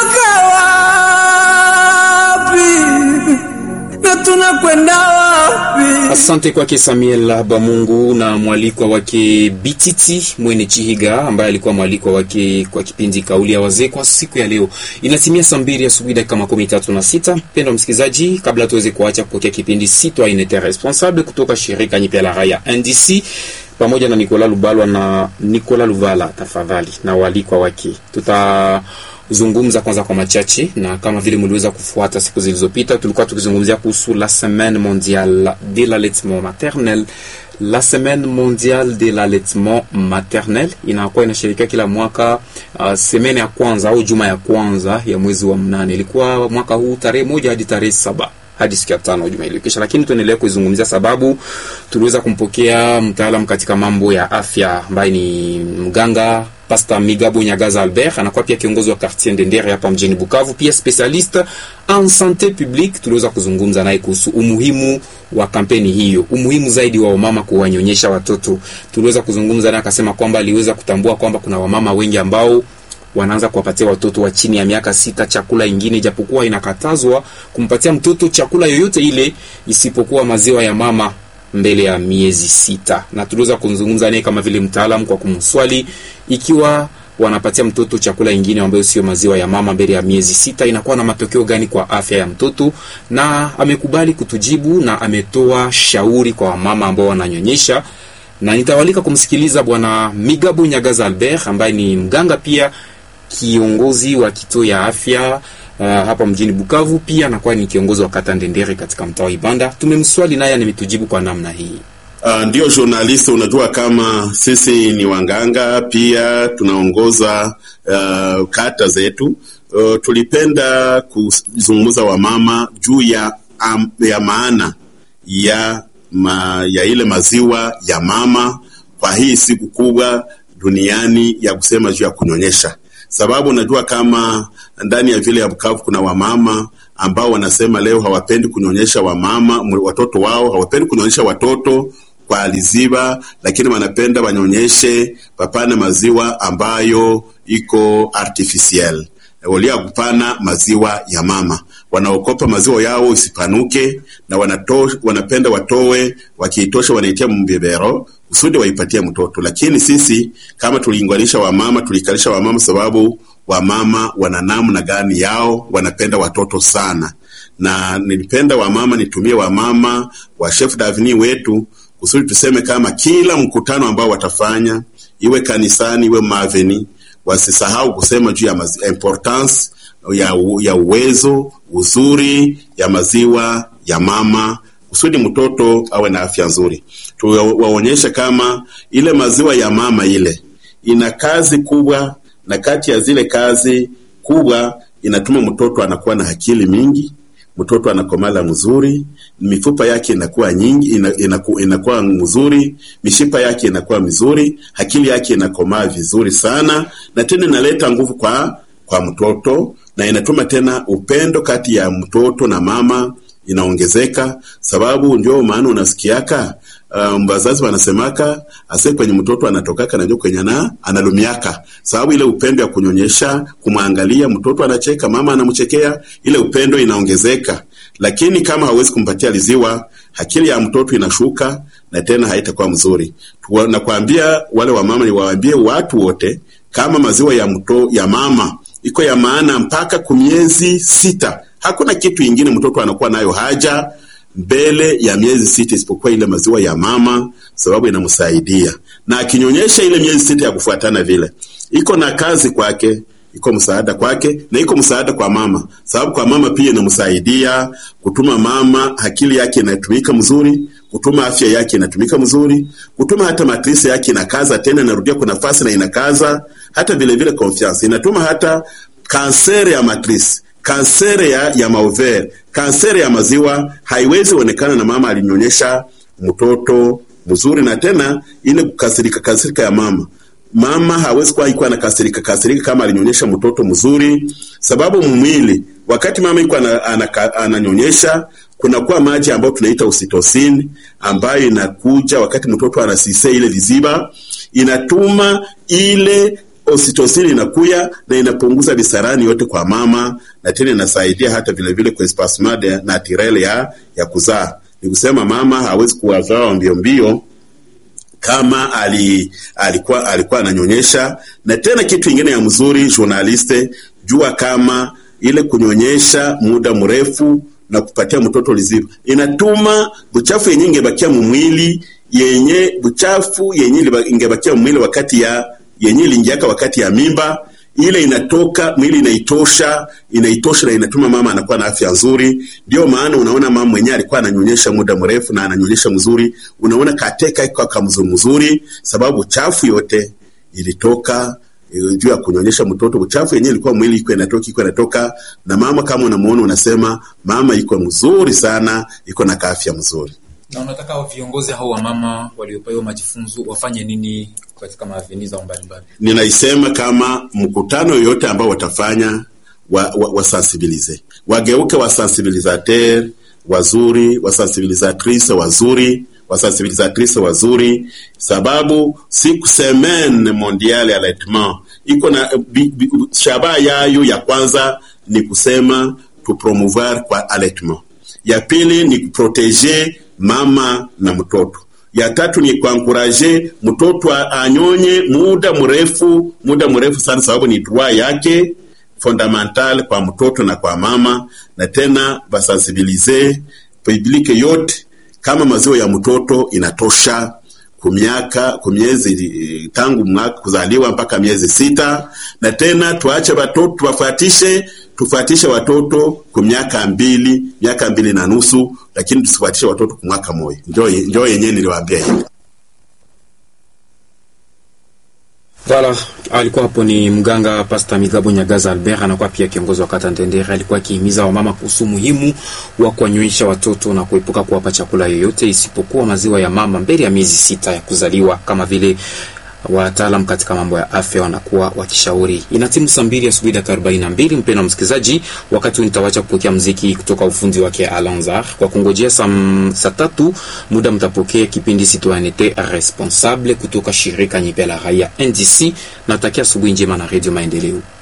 tunatoka wapi na tunakwenda wapi? Asante kwake Samuel Bamungu na mwalikwa wake Bititi Mwene Chihiga ambaye alikuwa mwalikwa wake kwa kipindi kauli ya wazee kwa siku ya leo. Inatimia saa mbili asubuhi dakika makumi tatu na sita. Mpendwa msikilizaji, kabla tuweze kuacha kupokea kipindi Citoyenneté Responsable kutoka shirika nyipya la raia NDC pamoja na Nicolas Lubalwa na Nicolas Luvala, tafadhali na walikwa wake tuta zungumza kwanza kwa machache, na kama vile mliweza kufuata siku zilizopita, tulikuwa tukizungumzia kuhusu la semaine mondiale de l'allaitement maternel. La semaine mondiale de l'allaitement maternel inakuwa inashirikia kila mwaka uh, semene ya kwanza au juma ya kwanza ya mwezi wa mnane. Ilikuwa mwaka huu tarehe moja hadi tarehe saba hadi siku ya tano juma iliyokisha, lakini tuendelea kuizungumzia sababu tuliweza kumpokea mtaalamu katika mambo ya afya ambaye ni mganga Pasta Migabo Nyagaza Albert anakuwa pia kiongozi wa quartier Ndendere hapa mjini Bukavu, pia specialiste en sante publique. Tuliweza kuzungumza naye kuhusu umuhimu wa kampeni hiyo, umuhimu zaidi wa wamama kuwanyonyesha watoto. Tuliweza kuzungumza naye akasema kwamba aliweza kutambua kwamba kuna wamama wengi ambao wanaanza kuwapatia watoto wa chini ya miaka sita chakula ingine, japokuwa inakatazwa kumpatia mtoto chakula yoyote ile isipokuwa maziwa ya mama mbele ya miezi sita, na tuliweza kuzungumza naye kama vile mtaalamu kwa kumswali ikiwa wanapatia mtoto chakula ingine ambayo sio maziwa ya mama mbele ya miezi sita inakuwa na matokeo gani kwa afya ya mtoto, na amekubali kutujibu na ametoa shauri kwa wamama ambao wananyonyesha, na nitawalika kumsikiliza Bwana Migabo Nyagaza Albert ambaye ni mganga pia kiongozi wa kituo ya afya uh, hapa mjini Bukavu, pia anakuwa ni kiongozi wa kata Ndendere katika mtaa wa Ibanda. Tumemswali naye ametujibu kwa namna hii. Uh, ndio journalist, unajua kama sisi ni wanganga pia tunaongoza uh, kata zetu. Uh, tulipenda kuzungumza wamama juu ya, um, ya maana ya, ma, ya ile maziwa ya mama kwa hii siku kubwa duniani ya kusema juu ya kunyonyesha, sababu unajua kama ndani ya vile ya Bukavu kuna wamama ambao wanasema leo hawapendi kunyonyesha wamama watoto wao, hawapendi kunyonyesha watoto kwa aliziba, lakini wanapenda wanyonyeshe papana maziwa ambayo iko artificiel walia kupana maziwa ya mama, wanaokopa maziwa yao isipanuke na wanato, wanapenda watowe, wakiitosha wanaitia mbebero kusudi waipatie mtoto. Lakini sisi kama tuliinganisha wamama, tulikalisha wamama sababu wamama wana namna gani yao, wanapenda watoto sana, na nilipenda wamama nitumie wamama wa chef davini wetu kusudi tuseme kama kila mkutano ambao watafanya iwe kanisani iwe maveni, wasisahau kusema juu ya importance ya, ya uwezo uzuri ya maziwa ya mama kusudi mtoto awe na afya nzuri. Tuwaonyeshe kama ile maziwa ya mama ile ina kazi kubwa, na kati ya zile kazi kubwa inatuma mtoto anakuwa na akili mingi, mtoto anakomala mzuri, mifupa yake inakuwa nyingi, ina, inaku, inakuwa mzuri, mishipa yake inakuwa mizuri, akili yake inakomaa vizuri sana, na tena inaleta nguvu kwa kwa mtoto na inatuma tena upendo kati ya mtoto na mama inaongezeka, sababu ndio maana unasikiaka um, wazazi wanasemaka ase kwenye mtoto anatokaka najua kwenye na analumiaka, sababu ile upendo ya kunyonyesha, kumwangalia mtoto anacheka, mama anamchekea, ile upendo inaongezeka. Lakini kama hawezi kumpatia liziwa, akili ya mtoto inashuka na tena haitakuwa mzuri. Nakwambia wale wamama, niwaambie watu wote kama maziwa ya mto, ya mama iko ya maana mpaka kumiezi sita. Hakuna kitu ingine mtoto anakuwa nayo haja mbele ya miezi sita isipokuwa ile maziwa ya mama, sababu inamsaidia na akinyonyesha ile miezi sita ya kufuatana vile, iko na kazi kwake, iko msaada kwake na iko msaada kwa mama, sababu kwa mama pia inamsaidia kutuma mama akili yake inatumika mzuri, kutuma afya yake inatumika mzuri, kutuma hata matrisi yake inakaza tena, inarudia kwa nafasi na inakaza hata vile vile confiance inatuma hata kanseri ya matrisi kanseri ya, ya maovere kanseri ya maziwa haiwezi onekana na mama alinyonyesha mtoto mzuri, na tena ile kukasirika kasirika ya mama mama hawezi kuwa ikuwa na kasirika kasirika kama alinyonyesha mtoto mzuri, sababu mwili wakati mama iko ananyonyesha kunakuwa maji ambayo tunaita oxytocin ambayo inakuja wakati mtoto anasise ile viziba, inatuma ile oxytocin inakuya na inapunguza visarani yote kwa mama, na tena inasaidia hata vile vile kwa espacement naturel ya ya kuzaa. Ni kusema mama hawezi kuwazaa mbio mbio kama ali, alikuwa alikuwa ananyonyesha. Na tena kitu ingine ya mzuri, journaliste, jua kama ile kunyonyesha muda mrefu na kupatia mtoto liziba inatuma buchafu yenye ingebakia mumwili yenye buchafu yenye ingebakia mumwili wakati ya yenye iliingiaka wakati ya mimba ile inatoka mwili inaitosha inaitosha na inatuma mama anakuwa na afya nzuri. Ndio maana unaona mama mwenyewe alikuwa ananyonyesha muda mrefu na ananyonyesha mzuri, unaona kateka iko kamzu mzuri, sababu chafu yote ilitoka juu ya kunyonyesha mtoto. Uchafu yenyewe ilikuwa mwili iko inatoka iko inatoka, na mama kama unamuona unasema mama iko mzuri sana, iko na afya mzuri. Na unataka viongozi hao wa mama waliopewa majifunzo wafanye nini katika maaveni zao mbalimbali? Ninaisema kama mkutano yoyote ambao watafanya wasensibilize, wa, wa wageuke wasensibilisateur wazuri, wasensibilisatrice wazuri, wasensibilisatrice wazuri, sababu siku semaine mondiale allaitement iko na shabaha yayo ya kwanza ni kusema tupromouvoir kwa allaitement, ya pili ni kuproteger mama na mtoto ya tatu ni kuankuraje mtoto anyonye muda mrefu muda mrefu sana, sababu ni droit yake fondamental kwa mtoto na kwa mama. Na tena basensibilize publike yote kama maziwa ya mtoto inatosha kumiaka kumiezi tangu mwaka kuzaliwa mpaka miezi sita, na tena tuache watoto tuwafuatishe tufuatishe watoto kwa miaka mbili miaka mbili na nusu, lakini tusifuatishe watoto kwa mwaka moja. Njoo njoo yenyewe niliwaambia hivi. Voilà, alikuwa hapo ni mganga Pasta Migabo Nyagaza Albert, anakuwa pia kiongozi wa kata Ndendere. Alikuwa akihimiza wamama kuhusu muhimu wa kuwanyonyesha watoto na kuepuka kuwapa chakula yoyote isipokuwa maziwa ya mama mbele ya miezi sita ya kuzaliwa, kama vile wataalam katika mambo ya afya wanakuwa wakishauri. Ina timu saa mbili asubuhi dakika arobaini na mbili. Mpendwa msikilizaji, wakati huu nitawacha kupokea mziki kutoka ufundi wake Alanzar kwa kungojea saa tatu muda mtapokea kipindi Citoyenneté Responsable kutoka shirika nyipya la raia NDC. Natakia asubuhi njema na Radio Maendeleo.